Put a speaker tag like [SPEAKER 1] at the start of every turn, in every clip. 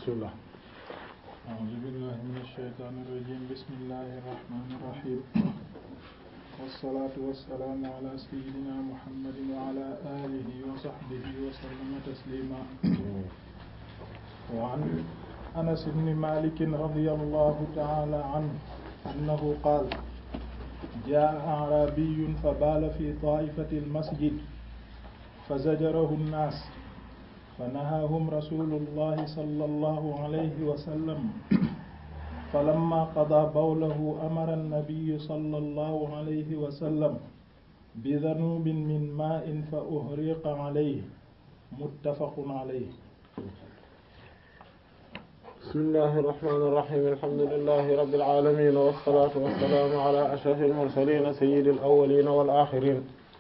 [SPEAKER 1] bismillah
[SPEAKER 2] أعوذ بالله من الشيطان الرجيم بسم الله الرحمن الرحيم والصلاة والسلام على سيدنا محمد وعلى آله وصحبه وسلم تسليما وعن أنس بن مالك رضي الله تعالى عنه أنه قال جاء أعرابي فبال في طائفة المسجد فزجره الناس فنهاهم رسول الله صلى الله عليه وسلم فلما قضى بوله أمر النبي صلى الله عليه وسلم بذنوب من ماء فأهريق عليه متفق عليه
[SPEAKER 1] بسم الله الرحمن الرحيم الحمد لله رب العالمين والصلاة والسلام على أشرف المرسلين سيد الأولين والآخرين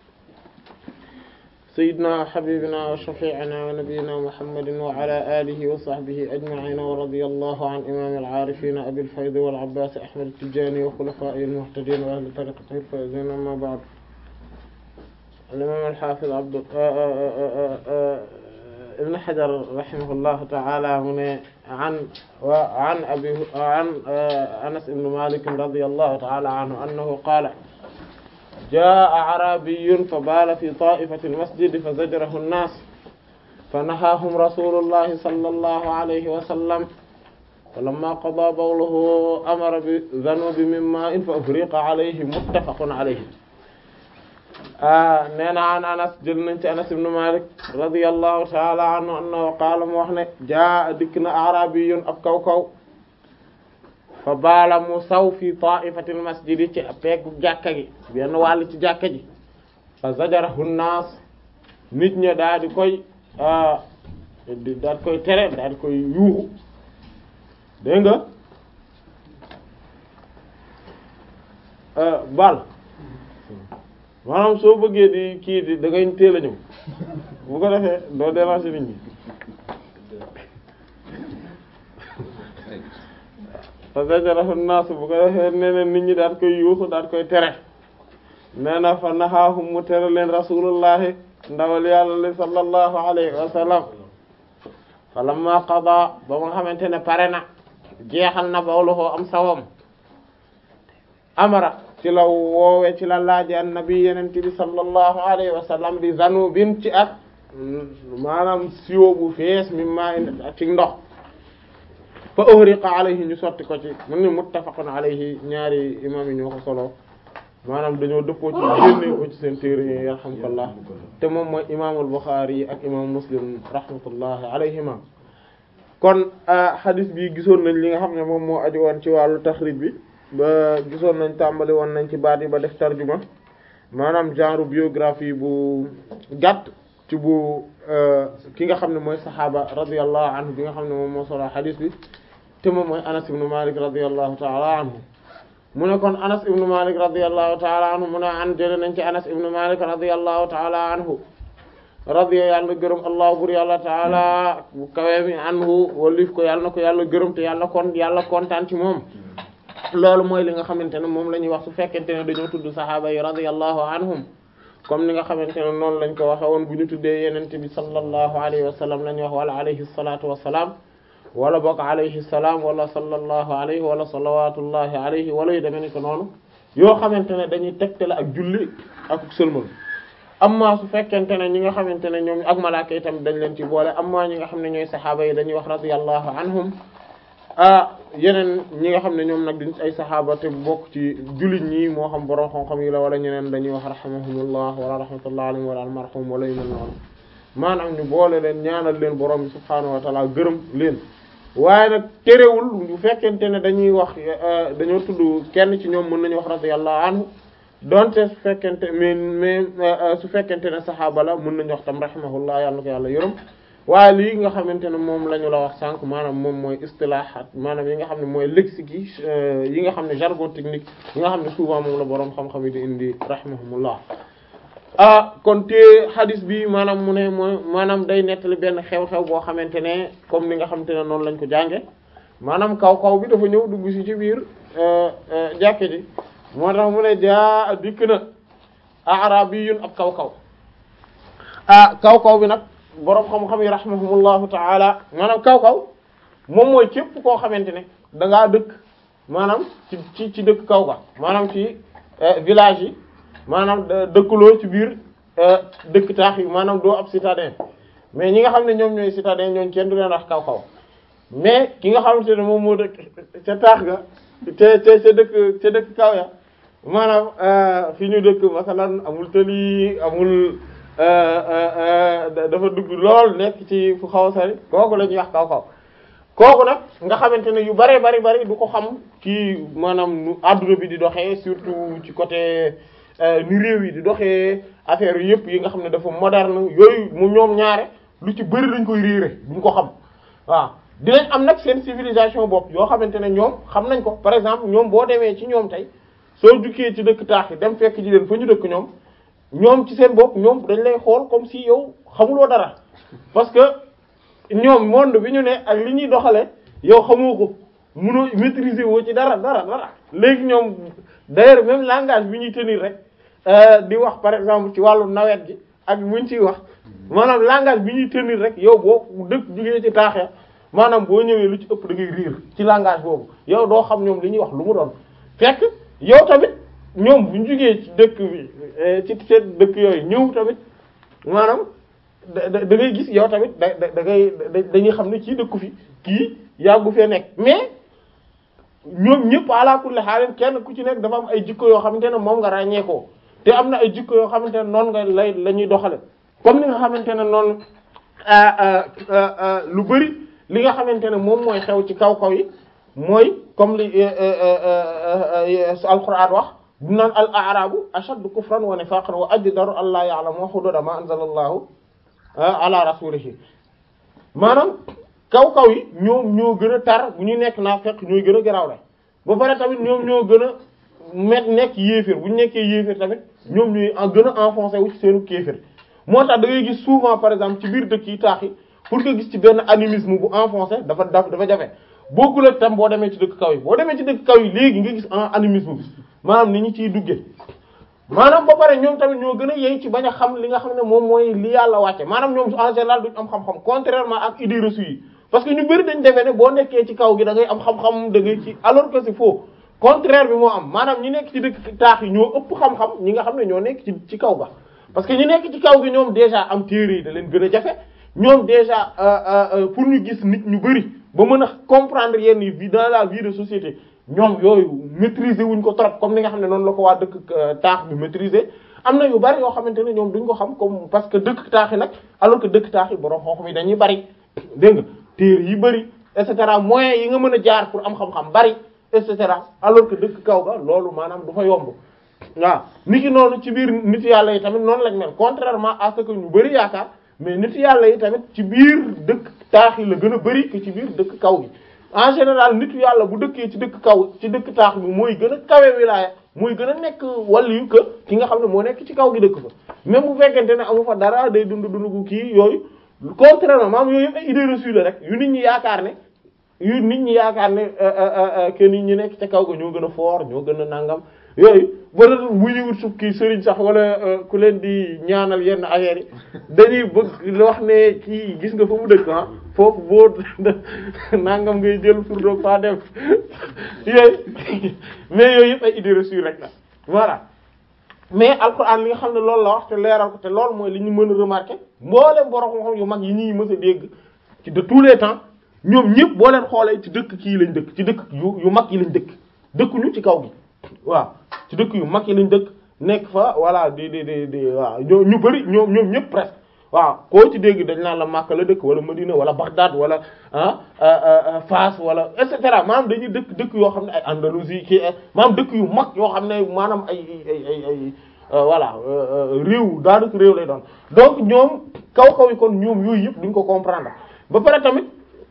[SPEAKER 1] سيدنا حبيبنا وشفيعنا ونبينا محمد وعلى آله وصحبه أجمعين ورضي الله عن إمام العارفين أبي الفيض والعباس أحمد التجاني وخلفائه المهتدين وأهل طريقته الفائزين أما بعد الإمام الحافظ عبد ابن حجر رحمه الله تعالى من عن وعن أبي عن أنس بن مالك رضي الله تعالى عنه أنه قال جاء أعرابي فبال في طائفة المسجد فزجره الناس فنهاهم رسول الله صلى الله عليه وسلم فلما قضى بوله أمر بذنوب من ماء فأفريق عليه متفق عليه nee na an anas jël nañ ci anas ibn malik radiyallahu ta'ala anhu annahu qaala mu wax ne jaa dikk na arabiyun ab kaw kaw fa baala mu saw fi ta'ifatil masjidi ci peegu jàkka gi benn wàll ci jàkka ji fa zajarahu naas nit ña daal di koy daal di koy tere daal di koy yuuxu dégg nga bal maanaam soo bëggee di kii di da ngay teel a ñëw bu ko defee doo déranger nit ñi fa zajarahu naas bu ko defee nee na nit ñi daal koy yuuxu daal koy tere nee na fa nahaahum mu tere leen rasulullahi ndawal yàlla li sallallahu alayhi wa sallam fa lamma qada ba nga xamante ne pare na jeexal na bawluhoo am sawam amara ci la woowe ci la laaji annabi yenente bi sallallahu alayhi wa sallam bi zanubin ci ak maanaam siwo bu fees mi maa ci ndox fa uhriqa alayhi ñu sotti ko ci mun ni muttafaqun alayhi ñaari imam yi ñoo ko solo maanaam dañoo dëppoo ci génne ko ci seen téere yi yarhamkallah te moom mooy imaamul Bukhari yi ak imam Muslim rahmatullahi alayhima kon hadith bi gisoon nañ li nga xam ne moom moo aju woon ci wàllu taxrij bi ba gisoon nañ tàmbali woon nañ ci baat yi ba def tarjuma maanaam genre biographie bu gàtt ci bu ki nga xam ne mooy saxaaba radiyallahu anhu bi nga xam ne moom moo solo hadith bi te moom mooy Anas ibn Malik radiyallahu ta'ala anhu mu ne kon Anas ibn Malik radiyallahu ta'ala anhu mu ne an jële nañ ci Anas ibn Malik radiyallahu ta'ala anhu radiya yàlla gërëm allah bur yàlla taala bu kawe mi anhu walif ko yàlla na ko yàlla gërëm te yàlla kon yàlla kontaan ci moom loolu mooy li nga xamante ne moom la ñuy wax su fekkente ne dañoo tudd saxaaba yi radiyallahu anhum comme ni nga xamante ne noonu lañ ko waxe woon bu ñu tuddee yenente bi sallallahu alayhi wa sallam la ñuy wax wala alayhi salatu wasalaam wala bokk alayhi salaam wala sallallahu alayhi wala salawatullahi alayhi wala yu demee ni ko noonu yoo xamante ne dañuy tegtale ak julli ak sëlmal amma su fekkente ne ñi nga xamante ne ñoom ak malaaka yi tamit dañ leen ci boole amma ñi nga xam ne ñooy saxaaba yi dañuy wax radiyallahu anhum ah yeneen ñi nga xam ne ñoom nag duñ ay saxaaba te bokk ci jullit ñi moo xam borom xam-xam yi la wala ñeneen dañuy wax rahimahumullah wala rahmatullah alayhim wala almarhum wala yu mel noonu maanaam ñu boole leen ñaanal leen borom bi subhaanahu wa taala gërëm leen waaye nag terewul bu fekkente ne dañuy wax dañoo tudd kenn ci ñoom mën nañu wax radiyallahu anhu donte su fekkente mais mais su fekkente ne saxaaba la mën nañu wax tam rahimahullah yàlla na ko yàlla yërëm waaye lii nga xamante ne moom la ñu la wax sànq maanaam moom mooy istilahat maanaam yi nga xam ne mooy lexique yi yi nga xam ne jargon technique yi nga xam ne souvent moom la boroom xam-xam yi di indi rahimahumullah ah kon te hadis bi maanaam mu ne mooy maanaam day nettali benn xew-xew boo xamante ne comme ni nga xamante ne noonu lañ ko jànge maanaam kaw kaw bi dafa ñëw dugg si ci biir jàkke ji moo tax mu ne jaa dikk na arabiyun ab kaw kaw ah kaw kaw bi nag boroom xam-xam yi rahimahumullahu taala maanaam kaw kaw moom mooy képp koo xamante ne da ngaa dëkk maanaam ci ci ci dëkk kaw ga maanaam ci village yi maanaam dëkkuloo ci biir dëkk taax yi maanaam doo ab citadin mais ñi nga xam ne ñoom ñooy citadin ñooñ kenn du leen wax kaw kaw mais ki nga xamante ne moom moo dëkk ca taax ga te te ca dëkk ca dëkk kaw ya maanaam fi ñu dëkk masalan amul tëli amul dafa dugg lool nekk ci fu xaw a sori kooku la ñuy wax kaw kaw kooku nag nga xamante ne yu bari bari bari du ko xam ci maanaam nu adduna bi di doxee surtout ci côté ni réew yi di doxee affaire yu yëpp yi nga xam ne dafa moderne yooyu mu ñoom ñaare lu ci bari dañ koy réere duñ ko xam waaw dinañ am nag seen civilisation bopp yoo xamante ne ñoom xam nañ ko par exemple ñoom boo demee ci ñoom tey soo jukkee ci dëkk taax yi dem fekk ji leen fa ñu dëkk ñoom ñoom ci seen bopp ñoom dañ lay xool comme si yow xamuloo dara parce que ñoom monde bi ñu ne ak li ñuy doxale yow xamoo ko munoo maîtriser woo ci dara dara dara léegi ñoom d'ailleurs même langage bi ñuy tenir rek di wax par exemple ci wàllu nawet gi ak buñ ciy wax maanaam langage bi ñuy tenir rek yow boo dëkk jugee ci taaxee maanaam boo ñëwee lu ci ëpp da ngay riir ci langage boobu yow doo xam ñoom li ñuy wax lu mu doon fekk yow tamit ñoom bu ñu jugee ci dëkk bi ci seen dëkk yooyu ñëw tamit maanaam da da ngay gis yow tamit da da ngay dañuy xam ne kii dëkku fi kii yàggu fee nekk mais ñoom ñëpp ala kulli haal kenn ku ci nekk dafa am ay jikko yoo xamante ne moom nga ràññeekoo te am na ay jikko yoo xamante ne noonu nga lay la ñuy doxale comme ni nga xamante ne noonu lu bari li nga xamante ne moom mooy xew ci kaw kaw yi mooy comme li alquran wax du naan al arabu ashaddu kufran wa nifaqan wa ajdaru an la ya'lamu hududa ma anzala allahu ala rasulihi maanaam kaw kaw yi ñoom ñoo gën a tar bu ñu nekk naa fekk ñooy gën a garaaw la ba pare tamit ñoom ñoo gën a met nekk yéeféer bu ñu nekkee yéeféer tamit ñoom ñooy gën a enfoncé wu ci seenu kéeféer moo tax da ngay gis souvent par exemple ci biir dëkk yi taax yi pour nga gis ci benn animisme bu enfoncé dafa daf dafa jafe bokkul ak tam boo demee ci dëkk kaw yi boo demee ci dëkk kaw yi léegi nga gis en animisme bi maanaam ni ñu ciy duggee maanaam ba pare ñoom tamit ñoo gën a yey ci bañ a xam li nga xam ne moom mooy li yàlla wàcce maanaam ñoom en général duñ am xam-xam contrairement ak idées reçues yi parce que ñu bëri dañ defee ne boo nekkee ci kaw gi da ngay am xam-xam da ngay ci alors que c'est faux contraire bi moo am maanaam ñi nekk ci dëkk taax yi ñoo ëpp xam-xam ñi nga xam ne ñoo nekk ci ci kaw ga parce que ñi nekk ci kaw gi ñoom déjà am téere yi da leen gën a jafe ñoom déjà pour ñu gis nit ñu bëri ba mën a comprendre yenn vie dans la vie de société ñoom yooyu maîtriser wuñ ko trop comme ni nga xam ne noonu la ko waa dëkk taax bi maîtriser am na yu bari yoo xamante ne ñoom duñ ko xam comme parce que dëkk taax yi nag alors que dëkk taax yi borom xoox mi dañuy bari dégg nga téere yi bari et cetera moyens yi nga mën a jaar pour am xam-xam bari et cetera alors que dëkk kaw ga loolu maanaam du fa yomb waaw nit ki noonu ci biir nit yàlla yi tamit noonu lañ mel contrairement à ce que ñu bari yaakaar mais nit yàlla yi tamit ci biir dëkk taax yi la gën a bari que ci biir dëkk kaw gi en général nitu yàlla bu dëkkee ci dëkk kaw ci dëkk taax bi mooy gën a kawe wilaaya mooy gën a nekk waliyu que ki nga xam ne moo nekk ci kaw gi dëkk fa même bu fekkente ne amu fa dara day dund dund gu kii yooyu contrairement maam yooyu yëpp ay idées reçues la rek yu nit ñi yaakaar ne yu nit ñi yaakaar ne que nit ñi nekk ca kaw ga ñoo gën a fort ñoo gën a nangam yooyu ba bu ñu wut suuf kii sëriñ sax wala ku leen di ñaanal yenn affaires yi dañuy bëgg wax ne kii gis nga fa mu dëkk ah foofu boo nangam ngay jël pour doog faa dem yooyu mais yooyu yëpp ay idées reçues rek la voilà mais alxuraan li nga xam ne loolu la wax te leeral ko te loolu mooy li ñu mën a remarquer mboolem borom xam yu mag yi ñuy mës a dégg ci de tous les temps ñoom ñëpp boo leen xoolee ci dëkk kii lañ dëkk ci dëkk yu yu mag yi lañ dëkk dëkkuñu ci kaw gi waaw ci dëkk yu mag yi lañ dëkk nekk fa voilà di di di di waaw ñoo ñu bari ñoom ñoom ñëpp presque waaw koo ci dégg dañ naan la Makka la dëkk wala Medina wala Bagdad wala ah Fas wala et cetera maanaam dañuy dëkk dëkk yoo xam ne ay Andalousie kii maanaam dëkk yu mag yoo xam ne maanaam ay ay ay ay voilà réew daanaka réew lay doon donc ñoom kaw kaw yi kon ñoom yooyu yëpp duñ ko comprendre ba pare tamit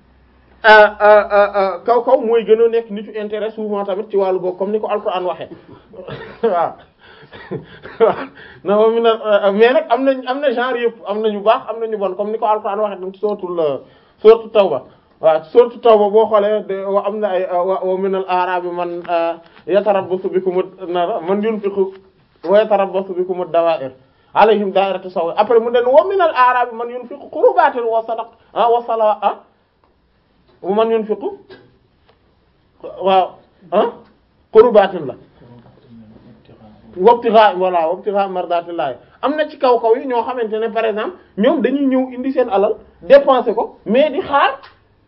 [SPEAKER 1] kaw kaw mooy gën a nekk nitu intérêt souvent tamit ci wàllu googu comme ni ko Alxuraan waxee waaw waaw na moom mi na mais nag am nañ am na genre yëpp am na ñu baax am na ñu bon comme ni ko Alxuraan waxee tam ci sootul sootu Tawba waaw sootu Tawba boo xoolee de wa am na ay wa minal a'raabi man yatarabbasu bikum man yunfiqu wa yatarabbasu bikum ad-dawaa'ir alayhim daa'iratu saw après mu den wa minal a'raabi man yunfiqu qurbatin wa sadaq wa sala wa man yunfiqu waaw ah qurbaatin la wabtixa voilà wabtixa mardatillahi am na ci kaw kaw yi ñoo xamante ne par exemple ñoom dañuy ñëw indi seen alal dépenser ko mais di xaar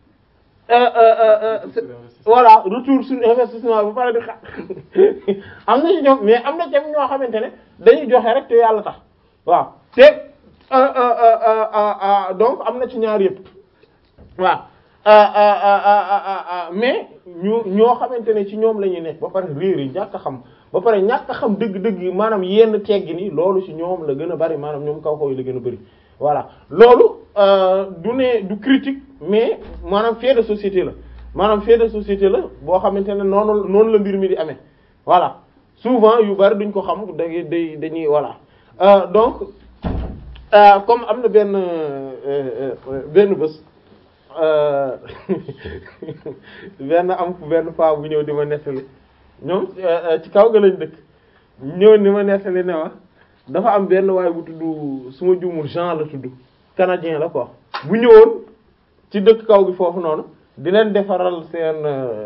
[SPEAKER 1] voilà retour sur investissement ba pare di xaar am na ci ñoom mais am na ci ñoo xamante ne dañuy joxe rek te yàlla tax waaw te donc am na ci ñaar yëpp waaw mais ñu ñoo xamante ne ci ñoom la ñuy nekk ba pare réer yi ñàkk a xam ba pare ñàkk a xam dëgg-dëgg yi maanaam yenn teggi ni loolu ci ñoom la gën a bari maanaam ñoom kaw kaw yi la gën a bari voilà loolu du ne du critique mais maanaam fait de société la maanaam fait de société la boo xamante ne noonu noonu la mbir mi di amee voilà souvent yu bari duñ ko xam da day dañuy voilà donc comme am na benn benn bés benn am benn faa bu ñëw di ma nettali ñoom ci kaw ga lañ dëkk ñëw ni ma nettali ne ma dafa am benn waaye bu tudd su ma juumul Jean la tudd canadien la quoi bu ñëwoon ci dëkk kaw gi foofu noonu di leen defaral seen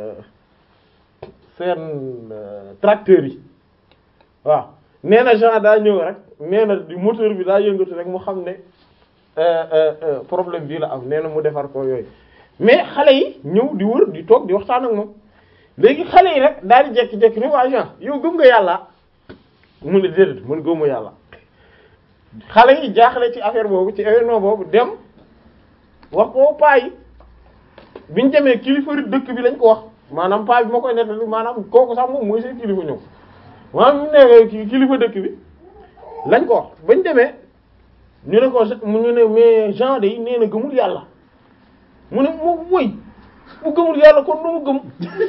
[SPEAKER 1] seen tracteurs yi waaw nee na Jean daa ñëw rek nee na di moteur bi daa yëngatu rek mu xam ne problème bii la am nee na mu defar ko yooyu mais xale yi ñëw di wër di toog di waxtaan ak moom léegi xale yi rek daal di jekki-jekki ni waa Jean yow gëm nga yàlla mu ne déedéet man gëmuma yàlla xale yi jaaxle ci affaire boobu ci événement boobu dem wax ko paa yi biñ demee kilifa dëkk bi lañ ko wax maanaam paa bi ma koy nettali maanaam kooku sax moom mooy seen kilifa ñëw maanaam ñu ne kilifa dëkk bi lañ ko wax bañ demee ñu ne ko ñu ne mais Jean de nee na gëmul yàlla mu ne moom mooy mu gëmul yàlla kon nu mu gëm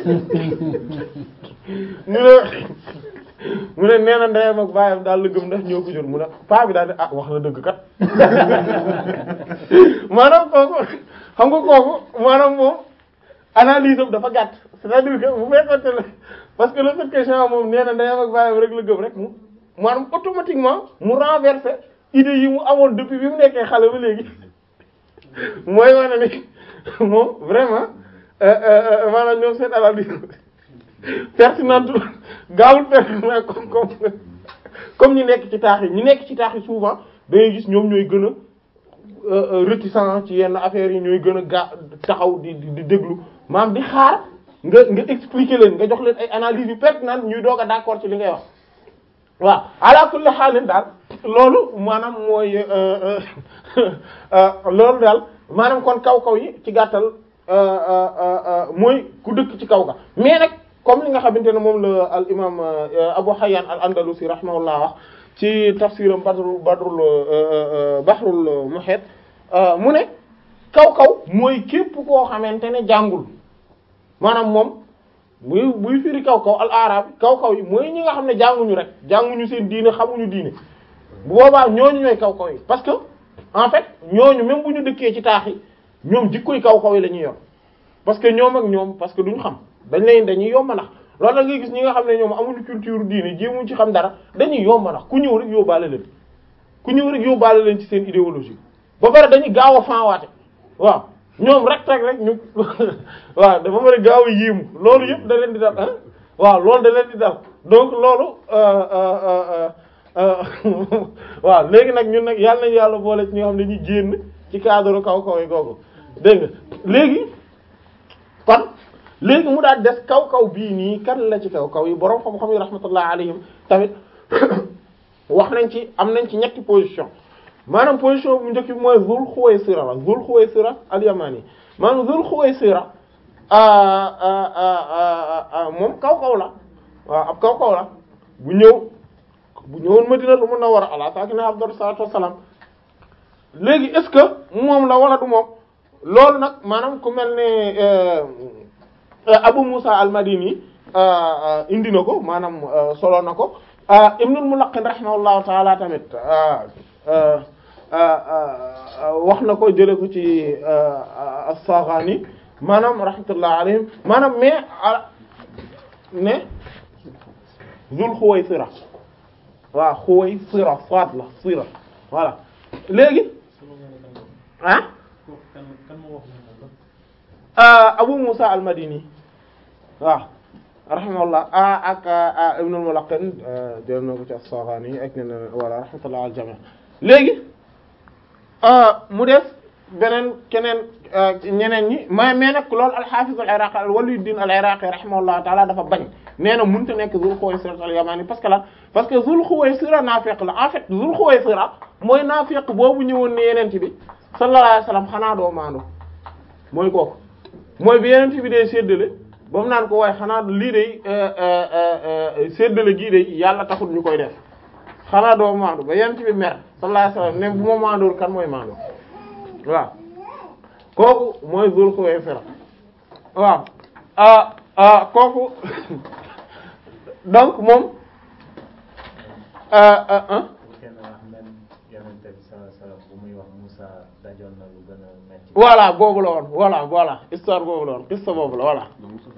[SPEAKER 1] ñu ne mu ne nee na ndeyam ak baayam daal la gëm ndax ñoo ko jur mu ne paa bi daal di ah wax na dëgg kat maanaam kooku xam nga kooku maanaam moom analyse am dafa gàtt c'est-à-dire que bu fekkoonte ne parce que le fait que Jean moom nee na ndeyam ak baayam rek la gëm rek mu maanaam automatiquement mu renverser idée yi mu amoon depuis bi mu nekkee xale ba léegi mooy wane ni moom vraiment maanaam ñoom seen analyse pertinente gaawul pertinent comme comme comme ñu nekk ci taax yi ñu nekk ci taax yi souvent da ngay gis ñoom ñooy gën a réticent ci yenn affaires yi ñooy gën a gaa taxaw di di déglu maanaam di xaar nga nga expliquer leen nga jox leen ay analyses yu pertinentes ñuy doog a d'accord ci li ngay wax waaw ala kulli xaalin daal loolu maanaam mooy loolu daal maanaam kon kaw kaw yi ci gàttal mooy ku dëkk ci kaw ga mais nag comme li nga xamante ne moom la al imam Abu Hayyan al Andalusi rahimahullah wax ci tafsiram badrul badrul bahrul muhit mu ne kaw kaw mooy képp koo xamante ne jàngul maanaam moom muy buy firi kaw kaw al arab kaw kaw yi mooy ñi nga xam ne jànguñu rek jànguñu seen diine xamuñu diine bu boobaa ñooñu ñooy kaw kaw yi parce que en fait ñooñu même bu ñu dëkkee ci taax yi ñoom jikkoy kaw kaw yi la ñuy yor parce que ñoom ak ñoom parce que duñu xam dañ leen dañuy yomba ndax loolu la ngay gis ñi nga xam ne ñoom amuñu culture diine jéemuñ ci xam dara dañuy yomba ndax ku ñëw rek yóbbaale leen ku ñëw rek yóbbaale leen ci seen idéologie ba pare dañuy gaaw a fanwaate waaw ñoom rek rek rek ñu waaw dafa mën a gaaw a yéemu loolu yëpp da leen di dal ah waaw loolu da leen di dal donc loolu waaw léegi nag ñun nag yàlla nañu yàlla boole ci ñoo xam ne dañuy génn ci cadre kaw kaw yi googu dégg nga léegi kon léegi mu daal des kaw kaw bii nii kan la ci kaw kaw yi boroom xam-xam yi rahmatullah alayhim tamit wax nañ ci am nañ ci ñetti position maanaam position bu njëkk bi mooy Zul Khuwaysira la Zul Khuwaysira al-Yamani maanaam Zul Khuwaysira moom kaw kaw la waaw ab kaw kaw la bu ñëw bu ñëwoon Madinatu Munawwara ala saakinihaa afdalu salaatu wassalaam léegi est-ce que moom la wala du moom loolu nag maanaam ku mel ne Abu Musa al-Madini indi na ko maanaam solo na ko Ibnul Mulaqqin rahimahullahu ta'ala tamit wax na ko jële ko ci as-Saghani maanaam rahmatullah alayhim maanaam mais ne Zul Khuwaysira waaw Khuwaysira soit la sira voilà léegi ah Abu Musa al-Madini waaw rahimahullah ak Ibn al-Mulaqqin jël na ko ci as-Saghani ak ne wala rahmatullah al jami' léegi mu def beneen keneen ñeneen ñi mais mais nag loolu al-Hafiz al-Iraqi al-Waliyuddin al-Iraqi rahimahullah ta'ala dafa bañ nee na mënut a nekk Zul Khuwaysira al-Yamani parce que la parce que Zul Khuwaysira naafiq la en fait Zul Khuwaysira mooy naafiq boobu ñëwoon ne yeneen bi sallallahu alayhi wasallam xanaa doo maandu mooy kooku mooy bi yeneen bi dee séddale ba mu naan ko waaye xanaa lii de séddale gii de yàlla taxul ñu koy def xanaa doo maandu ba yeneen bi mer sallallahu alayhi wasallam ne bu ma maandool kan mooy maandu waaw kooku mooy Zul Khuwaysira waaw ah ah kooku donc moom ah ah ah. voilà boobu la woon voilà voilà histoire boobu la woon histoire boobu la voilà.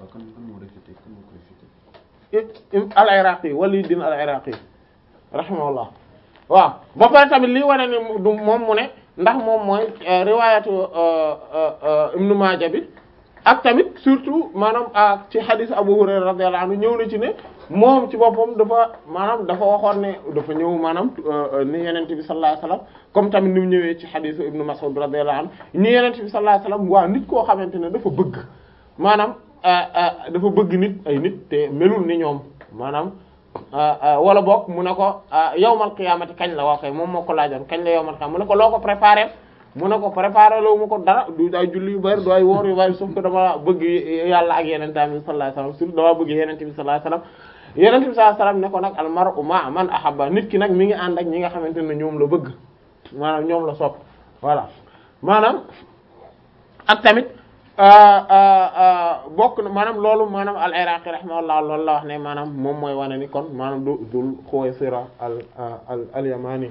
[SPEAKER 1] al-Iraqi Waliyuddin al-Iraqi rahimahullah waaw ba pare tamit lii wane ni du moom mu ne ndax moom mooy riwaayatu Ibn Maaja bi ak tamit surtout maanaam ci hadith Abu Hurayra radiyallahu anhu ñëw na ci ne moom ci boppam dafa maanaam dafa waxoon ne dafa ñëw maanaam ni Yonent bi sallallahu alayhi wasallam comme tamit ni mu ñëwee ci hadith Ibn Mas'ud radiyallahu anhu ni Yonent bi sallallahu alayhi wasallam waa nit koo xamante ne dafa bëgg maanaam dafa bëgg nit ay nit te melul ni ñoom maanaam wala boog mu ne ko yawmal qiyaamati kañ la waa kay moom moo ko laajoon kañ la yawmal qiyaamati mu ne ko loo ko préparé mu ne ko préparé loo mu ko dara du ay julli yu bari du ay woor yu bari sauf que dama bëgg yàlla ak yenente bi sallallahu alayhi wasallam surtout dama bëgg yenente bi sallallahu alayhi wasallam yenente bi sallallahu alayhi wasallam ne ko nag al mar'u ma'a man ahabba nit ki nag mi ngi ànd ak ñi nga xamante ne ñoom la bëgg maanaam ñoom la sopp voilà maanaam ak tamit bokk na maanaam loolu maanaam al iraqi rahimahullah loolu la wax ne maanaam moom mooy wane ni kon maanaam du dul Khuwaysira al al al yamani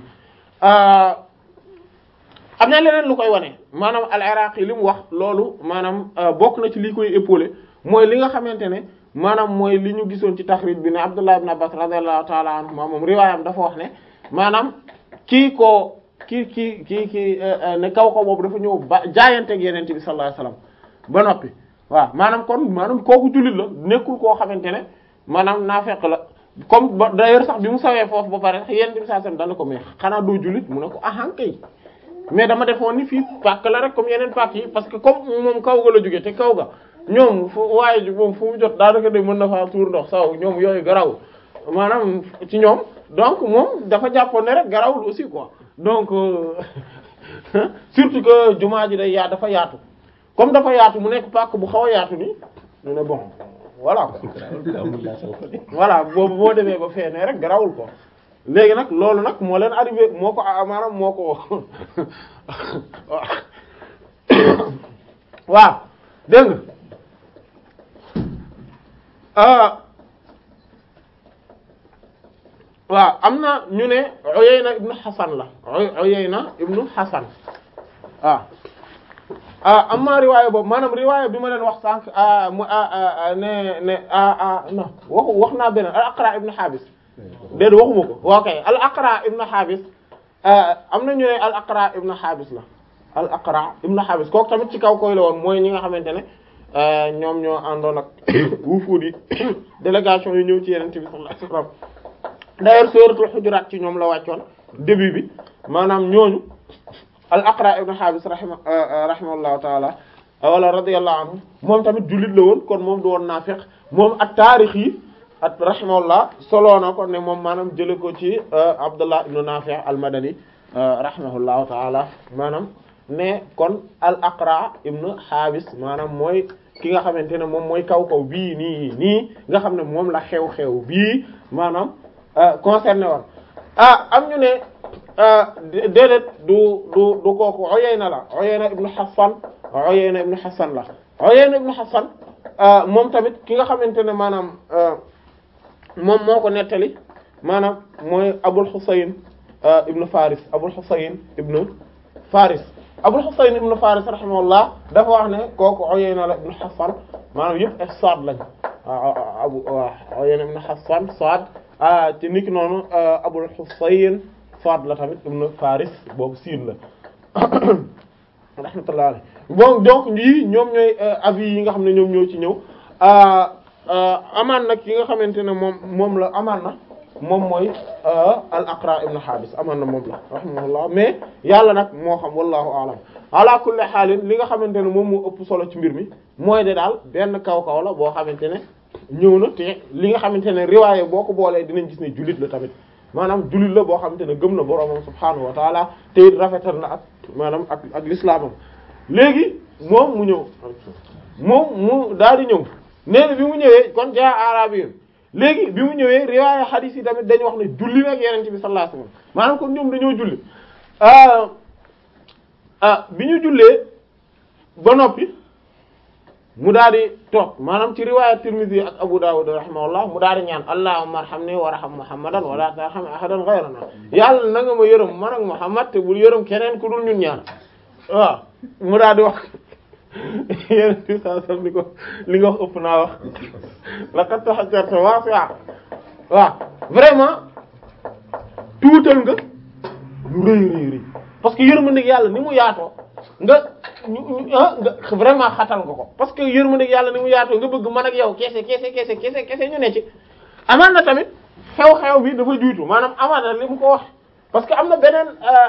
[SPEAKER 1] am na leneen lu koy wane maanaam al iraqi li mu wax loolu maanaam bokk na ci li koy épaulé mooy li nga xamante ne maanaam mooy li ñu gisoon ci taxrij bi ne Abdullah ibn Abbas radiyallahu ta'ala anhu moom riwaayam dafa wax ne maanaam kii ko kii kii kii kii ne kaw ko boobu dafa ñëw ba jaayanteeg yeneen bi sallallahu alayhi wasallam ba noppi waaw maanaam kon maanaam kooku jullit la nekkul koo xamante ne maanaam naafeq la comme ba d'ailleurs sax bi mu sawee foofu ba pare sax yenn bi saa sam dana ko mais xanaa doo jullit mu ne ko ahan kay mais dama defoon ni fii pàkk la rek comme yeneen pàkk yi parce que comme moom kaw ga la jógee te kaw ga ñoom fu waaye ji moom fu mu jot daanaka de mën na faa tuur ndox saw ñoom yooyu garaw maanaam ci ñoom donc moom dafa jàppoon ne rek garawul aussi quoi donc surtout que jumaa ji day yaa dafa yaatu comme dafa yaatu mu nekk pàkk bu xaw a yaatu ni ñu ne bon voilà voilà boobu boo demee ba feenee rek garawul ko léegi nag loolu nag moo leen arrivé moo ko maanaam moo ko waaw dégg nga waaw am na ñu ne Uyayna ibnu Hasan la Uyayna ibnu Hasan waaw ah amma riwaaya boobu maanaam riwaaya bi ma leen wax sànq mu ne ne non waxu wax naa beneen al Aqra ibnu Habis déedéet waxuma ko ok al Aqra ibnu Habis am na ñu ne al Aqra ibnu Habis la al Aqra ibnu Habis kooku tamit ci kaw koy la woon mooy ñi nga xamante ne ñoom ñoo àndoon ak wufuud yi délégation yu ñëw ci Yonent bi sallallahu alayhi wasallam d'ailleurs suratul Hujurat ci ñoom la wàccoon début bi maanaam ñooñu al Aqra ibn Habis rahima rahimahullahu taala wala radiyallahu anhu moom tamit jullit la woon kon moom du woon naafiq moom ak taarix yi ak rahimahullah soloo na ko ne moom maanaam jële ko ci Abdullah ibn Nafi' al-Madani rahimahullahu taala maanaam ne kon al Aqra ibn Habis maanaam mooy ki nga xamante ne moom mooy kaw kaw bii nii nii nga xam ne moom la xew-xew bii maanaam concerné woon ah am ñu ne déedéet du du du kooku Uyayna la Uyayna ibnu Hassan Uyayna ibnu Hassan la Uyayna ibnu Hassan moom tamit ki nga xamante ne maanaam moom moo ko nettali maanaam mooy Abul Husayn ibnu Faris Abul Husayn ibnu Faris Abul Husayn ibnu Faris rahimahullah dafa wax ne kooku Uyayna la ibnu Hassan maanaam yëpp ak Saad lañ abu Uyayna ibnu Hassan Saad ci niki noonu Abul Husayn Saad la tamit ibnu Faris boobu siin la rahmatullah alayhi bon donc yii ñoom ñooy avis yi nga xam ne ñoom ñoo ci ñëw amaan nag yi nga xamante ne moom moom la amaan na moom mooy al aqra ibn habis amaan na moom la rahimahullah mais yàlla nag moo xam wallahu alam ala kulli xaalin li nga xamante ne moom moo ëpp solo ci mbir mi mooy de daal benn kaw kaw la boo xamante ne ñëw na te li nga xamante ne riwaaye boo ko boolee dinañ gis ne jullit la tamit maanaam jullit la boo xamante ne gëm na boroomam subhaanahu wa taala te it rafetal na ak maanaam ak ak lislaamam léegi moom mu ñëw moom mu daal di ñëw nee na bi mu ñëwee kon jaa arabi yoon léegi bi mu ñëwee riwaaya hadith yi tamit dañu wax ne julli nag yenente bi sallallahu alayhi wasallam maanaam kon ñoom dañoo julli ah bi ñu jullee ba noppi mu daal di toog maanaam ci riwaaya Tirmidhi ak Abu Dawud rahimahullah mu daal di ñaan allahumma arhamni warham muhammadan wala tarham ahadan ghayrana yàlla na nga ma yërëm man ak Muhammad te bul yërëm keneen ku dul ñun ñaar waaw mu daal di wax yéen ci saa sam ni ko li nga wax ëpp naa wax laqad tahajjarta wasi'a waaw vraiment tuutal nga lu rëy rëy rëy parce que yërmandeeg yàlla ni mu yaatoo nga ñu nga vraiment xatal nga ko parce que yërmandeeg yàlla ni mu yaatoo nga bëgg man ak yow kese kese kese kese kese ñu ne ci amaan na tamit xew-xew bi dafa juutu maanaam amaan na li mu ko wax parce que am na beneen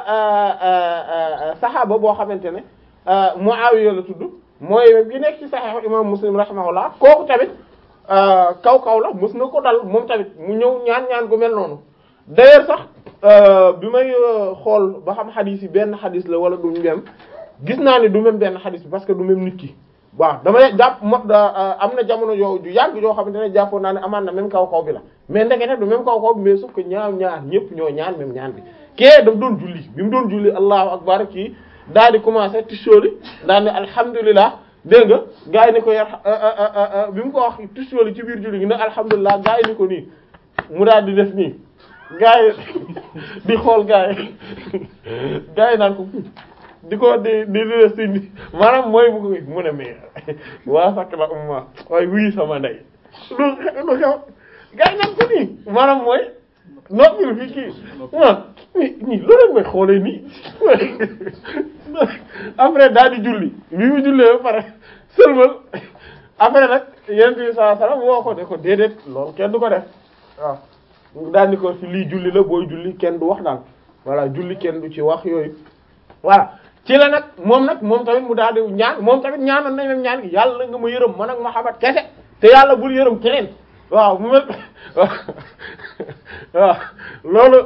[SPEAKER 1] saxaaba boo xamante ne Muawiya la tudd mooy bi nekk ci Sahih imam Muslim rahimahullah kooku tamit kaw kaw la mës na ko dal moom tamit mu ñëw ñaan ñaan gu mel noonu d'ailleurs sax bi may xool ba xam xadis yi benn xadis la wala du même gis naa ne du même benn xadis bi parce que du même nit ki waaw damay jàpp mo am na jamono yoo ju yàgg yoo xamante ne jàppoon naa ne amaan na même kaw kaw bi la mais ndekete du même kaw kaw bi mais sauf que ñaar ñaar ñëpp ñoo ñaan même ñaan bi kee daf doon julli bi mu doon julli allahu akbar kii daal di commencé tisóoli daal ne alhamdulilah dégg nga gars yi ni ko yar bi mu ko wax tisóoli ci biir julli gi ne alhamdulilah gars yi ni ko nii mu daal di def nii gars yi di xool gars yi gars yi naan ko di ko di di di si maanaam mooy bu ko mu ne mais waa sakk la umma waaye wuyi sama ndey lu lu xew gars yi naan ko nii maanaam mooy noppil fi kii ah ñii loolu mooy xoolee nii après daal di julli bi mu jullee ba pare sëlmal après nag yonent bi sallallahu alayhi wasallam woo ko ne ko déedéet loolu kenn du ko def waaw daal di ko fi lii julli la booy julli kenn du wax daal voilà julli kenn du ci wax yooyu voilà ci la nag moom nag moom tamit mu daal di ñaan moom tamit ñaanoon nañ leen ñaan gi yàlla nga ma yërëm man ak Muhammad kese te yàlla bul yërëm keneen waaw mu mel waaw loolu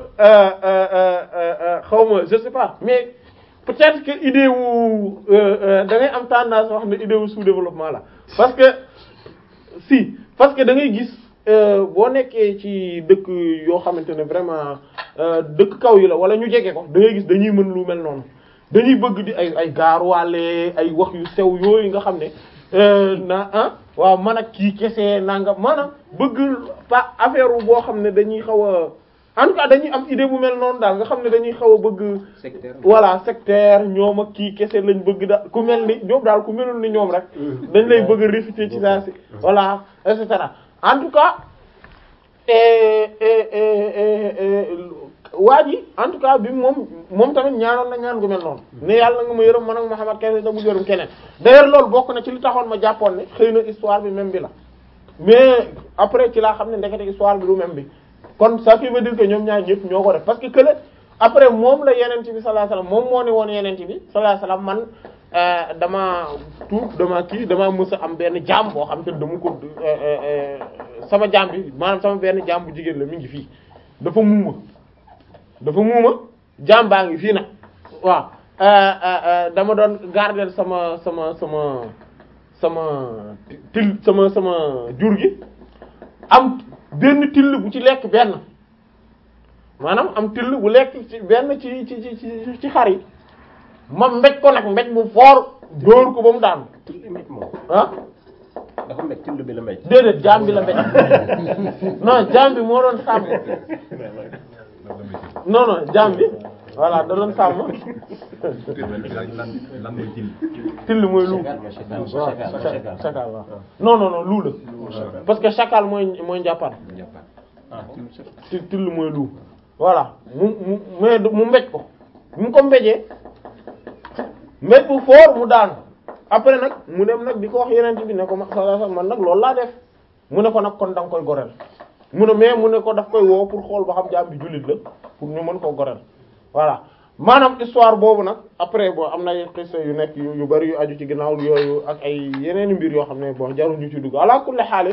[SPEAKER 1] xaw ma je sais pas mais peut-être que idée wu da ngay am tendance wax ne idée wu sous-développement la parce que si parce que da ngay gis boo nekkee ci dëkk yoo xamante ne vraiment dëkk kaw yi la wala ñu jege ko da ngay gis dañuy mën lu mel noonu dañuy bëgg di ay ay gaaruwaale ay wax yu sew yooyu nga xam ne na ah waaw man ak kii kese nangam maanaam bëgg pa affaire wu boo xam ne dañuy xaw a en tout cas dañuy am idée bu mel noonu daal nga xam ne dañuy xaw a bëgg.
[SPEAKER 3] sectaire
[SPEAKER 1] voilà sectaire ñoom ak kii kese lañ bëgg da ku mel ni ñoom daal ku melul ni ñoom rek. dañ lay bëgg a réfuter ci saa si. voilà et cetera en tout cas waa ji en tout cas bi moom moom tamit ñaanoon na ñaan gu mel noonu. ne yàlla nga ma yërëm man ak Muhammad kese da mu yërëm keneen. d'ailleurs loolu bokk na ci li taxoon ma jàppoon ne xëy na histoire bi même bi la mais après ci laa xam ne ndekete histoire bi du même bi. kon ça veut dire que ñoom ñaar ñëpp ñoo ko def parce que kële après moom la yenent bi sallallahu alayhi wasallam moom moo ne woon yenent bi sallallahu alayhi wasallam man dama tuub dama kii dama mës a am benn jaam boo xam te dama ko sama jaam bi maanaam sama benn jaam bu jigéen la mi ngi fii dafa muuma dafa muuma jaam baa ngi fii nag waaw dama doon garder sama sama sama sama til sama sama jur gi am benn till bu ci lekk benn maanaam am till bu lekk ci benn ci ci ci ci xar yi ma mbéj ko nag mbéj bu foor dóor ko ba mu daanu
[SPEAKER 3] till mbéj moom
[SPEAKER 1] ah
[SPEAKER 3] dafa mbéj till bi la mbéj
[SPEAKER 1] déedéet jaam bi la mbéj non jaam bi moo doon sàmm non non jaam bi voilà da doon sàmm
[SPEAKER 4] lan mooy till
[SPEAKER 1] till mooy lu
[SPEAKER 3] chacal
[SPEAKER 1] waaw
[SPEAKER 3] chacal
[SPEAKER 1] chacal waaw non non non lu la parce que chacal mooy mooy njàppaan till till mooy lu voilà mu mu mais mu mbéj ko mu ko mbéjee mbéj bu foor mu daanu après nag mu dem nag di ko wax yeneen bi ne ko ma man nag loolu laa def mu ne ko nag kon da nga koy goreel mu ne mais mu ne ko daf koy woo pour xool ba xam jaam bi jullit la pour ñu mën koo goreel voilà maanaam histoire boobu nag après bon am na ay xissa yu nekk yu yu bari yu aju ci ginnaaw yooyu ak ay yeneen mbir yoo xam ne bon jarul ñu ci dugg ala kulli xaalis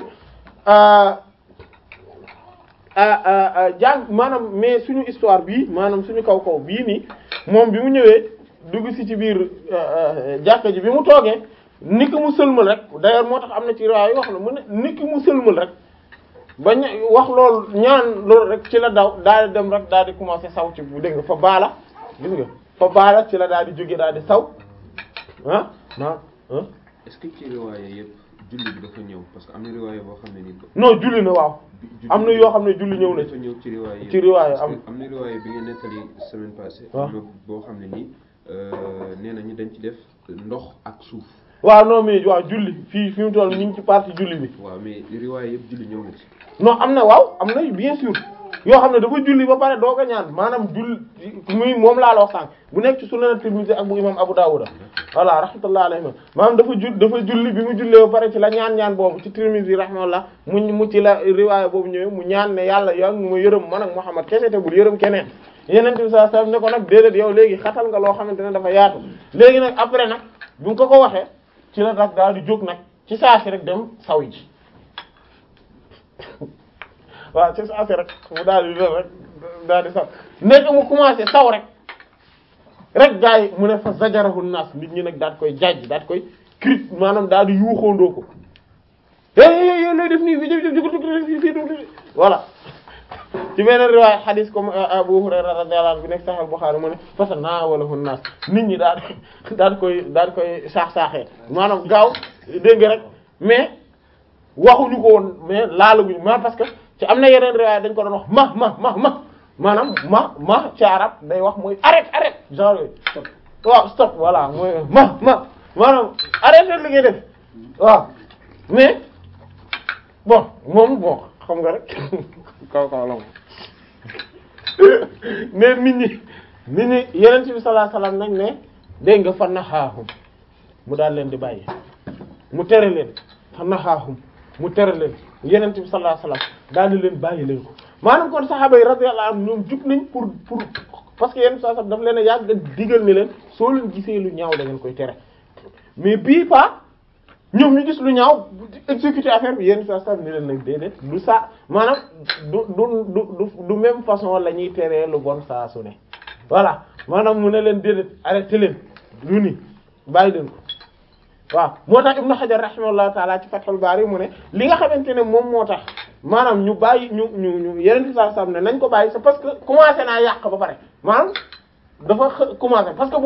[SPEAKER 1] jàng maanaam mais suñu histoire bii maanaam suñu kaw kaw bii nii moom bi mu ñëwee dugg si ci biir jàkka ji bi mu toogee ni ki mu sëlmal rek d'ailleurs moo tax am na ci riwaaya yoo xam ne mu ne ni ki mu sëlmal rek ba ña wax loolu ñaan loolu rek ci la daw daal di dem rek daal di commencer saw ci bu dégg nga fa baala gis nga fa baala ci la daal di jóge daal di saw ah ah ah
[SPEAKER 4] est-ce que ci riwaaya yëpp julli bi dafa ñëw parce que am na riwaaya boo xam ne ni
[SPEAKER 1] non julli na waaw am na yoo xam ne julli ñëw na
[SPEAKER 4] dafa ñëw ci riwaaya yëpp
[SPEAKER 1] ci riwaaya
[SPEAKER 4] parce
[SPEAKER 1] am
[SPEAKER 4] que am na riwaaya bi nga nettali semaine passée
[SPEAKER 1] waaw
[SPEAKER 4] am na boo xam ne nii nee nañu dañ ci def ndox ak suuf
[SPEAKER 1] waaw non mais waaw julli fii fi mu toll ñu ngi ci partie julli bi
[SPEAKER 4] waaw mais riwaaya yëpp julli ñëw na ci
[SPEAKER 1] non am na waaw am na bien sûr yoo xam ne dafa julli ba pare doog a ñaan maanaam julli muy moom laa la wax sànq bu nekk ci Sunan Tirmidhi ak bu imam Abu Dawud voilà rahmatullah alayhi maanaam dafa ju dafa julli bi mu jullee ba pare ci la ñaan ñaan boobu ci Tirmidhi rahmatullah mu mu ci la riwaaya boobu ñëwee mu ñaan ne yàlla yaa ngi ma yërëm man ak Muhammad kese te bul yërëm keneen yeneen bi sallallahu alayhi wasallam ne ko nag déedéet yow léegi xatal nga loo xamante ne dafa yaatu léegi nag après nag bu nga ko ko waxee ci la nag daal di jóg nag ci saa si rek dem saw ji waaw ci saa si rek mu daal di def rek daal di saw nekk mu commencé saw rek rek gars yi mu ne fa zajarahu naas nit ñi nag daal di koy jajj daal di koy crit maanaam daal di yuuxoondoo ko é lay def nii fi voilà ci beneen riwaaya xadis comme Abu Hurayra radiyallahu anhu bi nekk Sahih Bukhari mu ne fa tanaawalahu naas nit ñi daal daal di koy daal di koy saax-saaxee maanaam gaaw dégg nga rek mais waxuñu ko woon mais laalaguñu ma parce que ci am na yeneen riwaaya dañ ko doon wax ma ma ma ma maanaam ma ma ci arab day wax mooy arrête arrête genre yooyu waaw stop voilà mooy ma ma maanaam arrêté li ngay def waaw mais bon moom bon xam nga rek kaw kaw la moom mais nit ñi nit ñi yeneen bi sallallahu alayhi wasallam nag ne dégg nga fa naxaahum mu daal leen di bàyyi mu tere leen fa naxaahum mu tere leen yeneen bi sallallahu alayhi wasallam daal di leen bàyyi leen ko maanaam kon saxaaba yi radiyallahu anhum ñoom jug nañ pour pour parce que yenn saa sax daf leen a yàgg digal ni leen soo leen gisee lu ñaaw da ngeen koy tere mais bii pas ñoom ñu gis lu ñaaw exécuter affaire bi yenn saa sax ni leen nag déedéet du saa maanaam du du du du même façon la ñuy teree lu bon saa su ne voilà maanaam mu ne leen déedéet arrêté leen lu ni bàyyi leen ko waaw moo tax Ibn Hajar rahimahullahu taala ci Fathul Bari mu ne li nga xamante ne moom moo tax maanaam ñu bàyyi ñu ñu ñu yeneen saa sax ne nañ ko bàyyi c'est parce que commencé naa yàq ba pare maanaam dafa commencé parce que bu